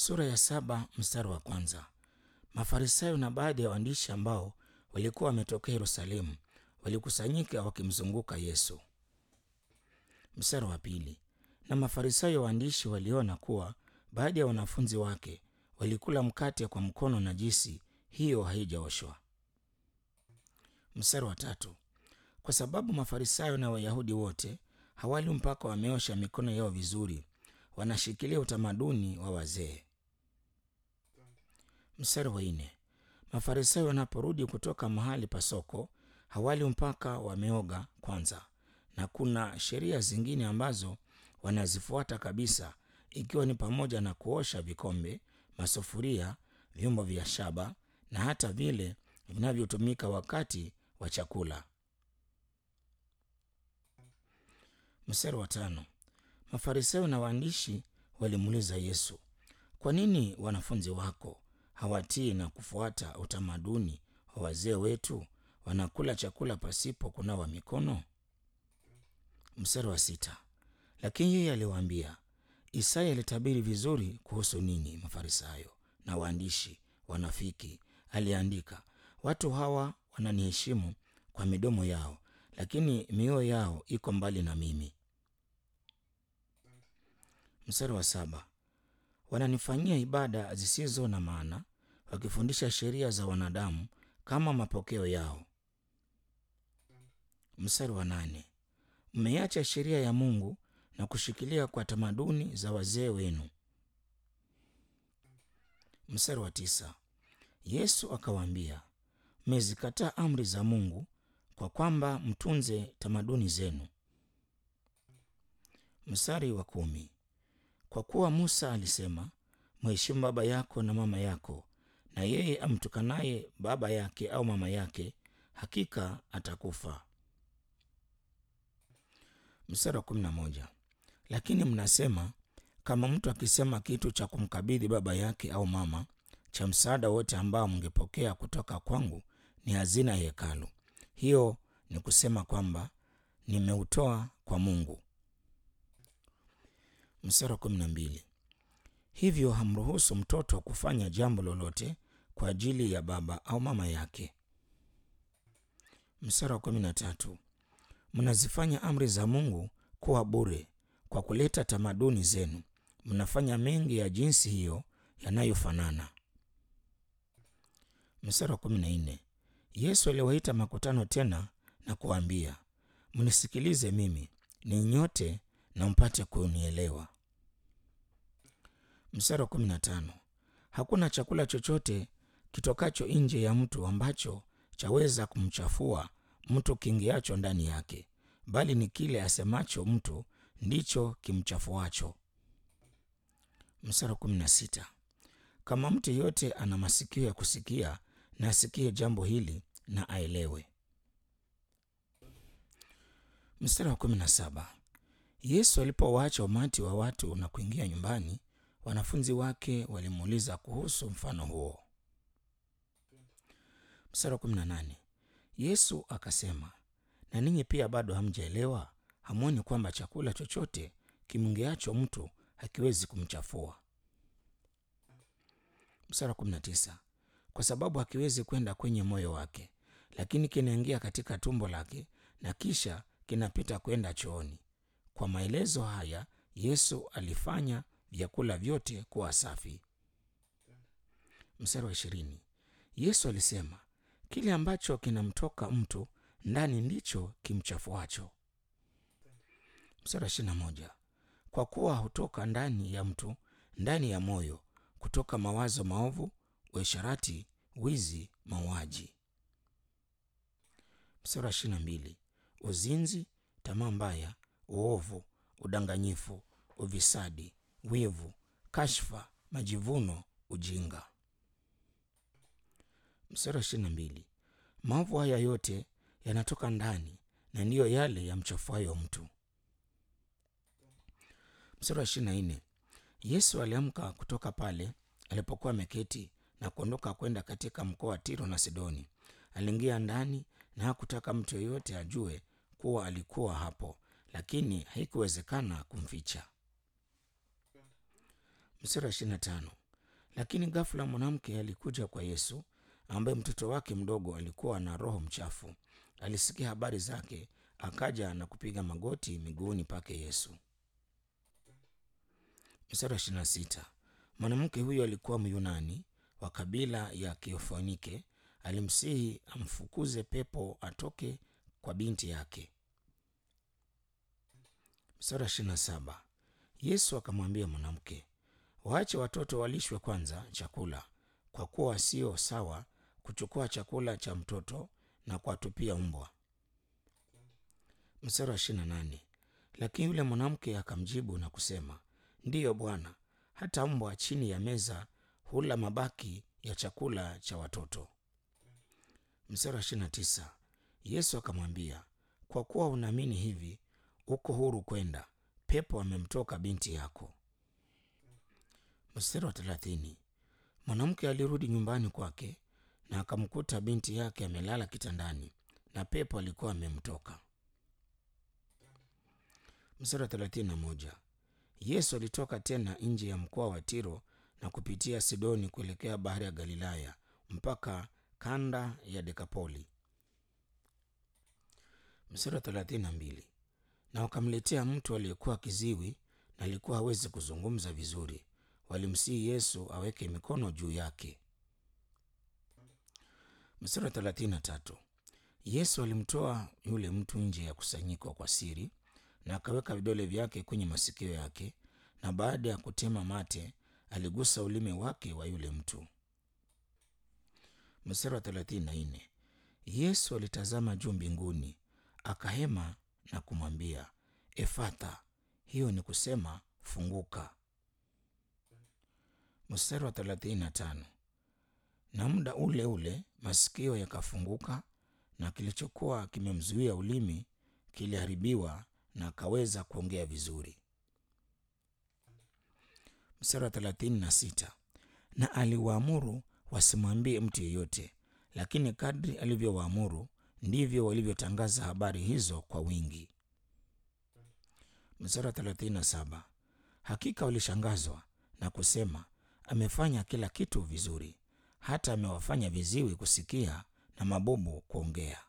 Sura ya saba mstari wa kwanza. Mafarisayo na baadhi ya waandishi ambao walikuwa wametokea Yerusalemu walikusanyika wakimzunguka Yesu. Mstari wa pili. Na Mafarisayo waandishi waliona kuwa baadhi ya wanafunzi wake walikula mkate kwa mkono najisi, hiyo haijaoshwa. Mstari wa tatu. Kwa sababu Mafarisayo na Wayahudi wote hawali mpaka wameosha mikono yao vizuri, wanashikilia utamaduni wa wazee. Mstari wa nne. Mafarisayo wanaporudi kutoka mahali pa soko hawali mpaka wameoga kwanza, na kuna sheria zingine ambazo wanazifuata kabisa, ikiwa ni pamoja na kuosha vikombe, masufuria, vyombo vya shaba na hata vile vinavyotumika wakati wa chakula. Mstari wa tano. Mafarisayo na waandishi walimuuliza Yesu, kwa nini wanafunzi wako hawatii na kufuata utamaduni wa wazee wetu, wanakula chakula pasipo kunawa mikono? Mstari wa sita. Lakini yeye aliwaambia, Isaya alitabiri vizuri kuhusu ninyi Mafarisayo na waandishi wanafiki. Aliandika, watu hawa wananiheshimu kwa midomo yao, lakini mioyo yao iko mbali na mimi. Mstari wa saba. Wananifanyia ibada zisizo na maana, wakifundisha sheria za wanadamu kama mapokeo yao. Mstari wa nane. Mmeiacha sheria ya Mungu na kushikilia kwa tamaduni za wazee wenu. Mstari wa tisa. Yesu akawaambia, mmezikataa amri za Mungu kwa kwamba mtunze tamaduni zenu. Mstari wa kumi. Kwa kuwa Musa alisema, mheshimu baba yako na mama yako, na yeye amtukanaye baba yake au mama yake hakika atakufa. Mstari wa kumi na moja. Lakini mnasema, kama mtu akisema kitu cha kumkabidhi baba yake au mama, cha msaada wote ambao mngepokea kutoka kwangu ni hazina ya hekalu, hiyo ni kusema kwamba nimeutoa kwa Mungu. Mstari wa kumi na mbili. Hivyo hamruhusu mtoto kufanya jambo lolote kwa ajili ya baba au mama yake. Mstari wa kumi na tatu. Mnazifanya amri za Mungu kuwa bure kwa kuleta tamaduni zenu. Mnafanya mengi ya jinsi hiyo yanayofanana. Mstari wa kumi na nne. Yesu aliwaita makutano tena na kuwaambia, mnisikilize mimi ni nyote na mpate kunielewa. Mstari wa kumi na tano. Hakuna chakula chochote kitokacho nje ya mtu ambacho chaweza kumchafua mtu kiingiacho ndani yake, bali ni kile asemacho mtu ndicho kimchafuacho. Mstari wa kumi na sita. Kama mtu yeyote ana masikio ya kusikia na asikie jambo hili na aelewe. Mstari wa kumi na saba. Yesu alipowaacha umati wa watu na kuingia nyumbani, wanafunzi wake walimuuliza kuhusu mfano huo. Mstari wa kumi na nane. Yesu akasema, na ninyi pia bado hamjaelewa? Hamwoni kwamba chakula chochote kimngeacho mtu hakiwezi kumchafua? Mstari wa kumi na tisa. Kwa sababu hakiwezi kwenda kwenye moyo wake, lakini kinaingia katika tumbo lake na kisha kinapita kwenda chooni. Kwa maelezo haya Yesu alifanya vyakula vyote kuwa safi. Mstari wa ishirini. Yesu alisema, kile ambacho kinamtoka mtu ndani ndicho kimchafuacho. Mstari wa ishirini na moja. Kwa kuwa hutoka ndani ya mtu, ndani ya moyo, kutoka mawazo maovu, uasherati, wizi, mauaji. Mstari wa ishirini na mbili. Uzinzi, tamaa mbaya, uovu, udanganyifu, ufisadi, wivu, kashfa, majivuno, ujinga. Mstari wa ishirini na mbili. Maovu haya yote yanatoka ndani na ndiyo yale yamchafuayo mtu. Mstari wa ishirini na nne. Yesu aliamka kutoka pale alipokuwa ameketi na kuondoka kwenda katika mkoa wa Tiro na Sidoni. Aliingia ndani na hakutaka mtu yeyote ajue kuwa alikuwa hapo, lakini haikuwezekana kumficha. Mstari wa ishirini na tano. Lakini ghafula mwanamke alikuja kwa Yesu ambaye mtoto wake mdogo alikuwa na roho mchafu. Alisikia habari zake, akaja na kupiga magoti miguuni pake Yesu. Mstari wa ishirini na sita. Mwanamke huyo alikuwa Myunani wa kabila ya Kiofonike. Alimsihi amfukuze pepo atoke kwa binti yake. Mstari wa ishirini na saba. Yesu akamwambia mwanamke, waache watoto walishwe kwanza chakula, kwa kuwa sio sawa kuchukua chakula cha mtoto na kuwatupia mbwa. Mstari wa ishirini na nane. Lakini yule mwanamke akamjibu na kusema, ndiyo Bwana, hata mbwa chini ya meza hula mabaki ya chakula cha watoto. Mstari wa ishirini na tisa. Yesu akamwambia, kwa kuwa unaamini hivi, uko huru kwenda, pepo amemtoka binti yako. Mstari wa thelathini. Mwanamke alirudi nyumbani kwake na akamkuta binti yake amelala kitandani na pepo alikuwa amemtoka. Mstari wa thelathini na moja. Yesu alitoka tena nje ya mkoa wa Tiro na kupitia Sidoni kuelekea bahari ya Galilaya mpaka kanda ya Dekapoli. Mstari wa thelathini na mbili. Na wakamletea mtu aliyekuwa kiziwi na alikuwa hawezi kuzungumza vizuri. Walimsihi Yesu aweke mikono juu yake. Mstari wa thelathini na tatu. Yesu alimtoa yule mtu nje ya kusanyiko kwa siri na akaweka vidole vyake kwenye masikio yake, na baada ya kutema mate aligusa ulimi wake wa yule mtu. Mstari wa thelathini na nne. Yesu alitazama juu mbinguni, akahema na kumwambia Efatha, hiyo ni kusema funguka. Mstari wa thelathini na tano. Na muda ule ule masikio yakafunguka na kilichokuwa kimemzuia ulimi kiliharibiwa na akaweza kuongea vizuri. Mstari wa thelathini na sita. Na aliwaamuru wasimwambie mtu yeyote, lakini kadri alivyowaamuru ndivyo walivyotangaza habari hizo kwa wingi. Mstari wa thelathini na saba. Hakika walishangazwa na kusema, amefanya kila kitu vizuri, hata amewafanya viziwi kusikia na mabubu kuongea.